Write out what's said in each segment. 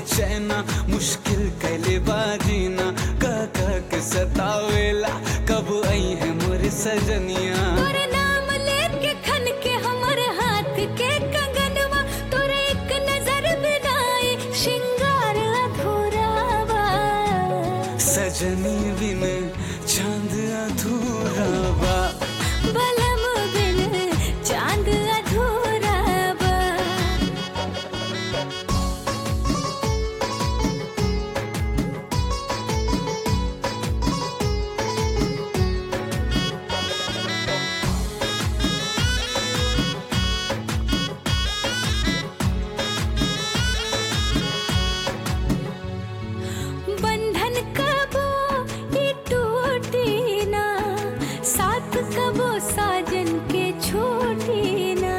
बेचैना मुश्किल कैले बाजीना कह कह के सतावेला कब आई है मोर सजनिया तोरे नाम लेके खन के हमर हाथ के कंगनवा तोरे एक नजर बिनाई श्रृंगार अधूरा बा सजनी बिन चांद अधूरा बा बलम बिन चांद अधूरा बा बंधन कबो ये टूटी ना साथ कबो साजन के छोटी ना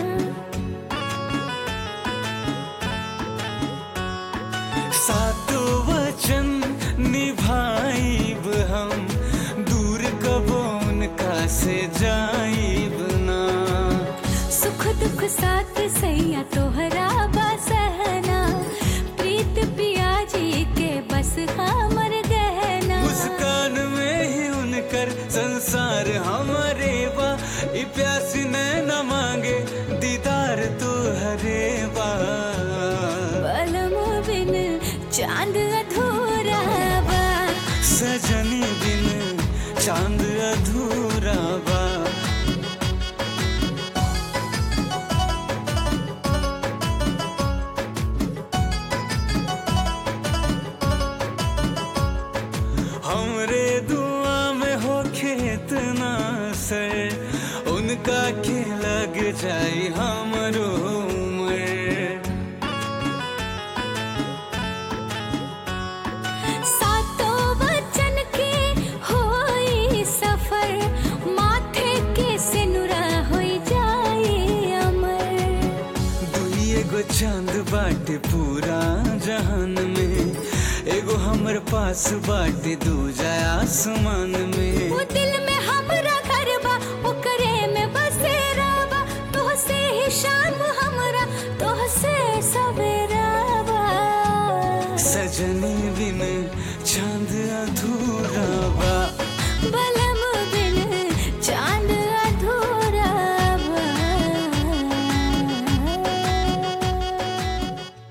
सातो वचन निभाइब हम दूर कबो उनका से जाइब ना सुख दुख साथ सैया तोहरा बा सहना प्रीत पिया जी के बस हमर गहना मुस्कान में ही उनकर संसार हमारे बा ई प्यासी ने न मांगे दीदार तो हरे बा बलम बिन चांद अधूरा बा सजनी बिन चांद अधूरा बा हमरे दुआ में हो खेतना सर उनका के लग जाई हमरो उम्र सातों वचन के होई सफर माथे के सिनुरा होई जाए अमर दुई एगो चांद बाटे पूरा जहान में एगो हमर पास बाटे दूजा आसमान में वो दिल में हमरा घर बा ओकरे में बसेरा बा तोहसे ही शाम हमरा तोहसे सवेरा बा सजनी बिन चांद अधूरा बा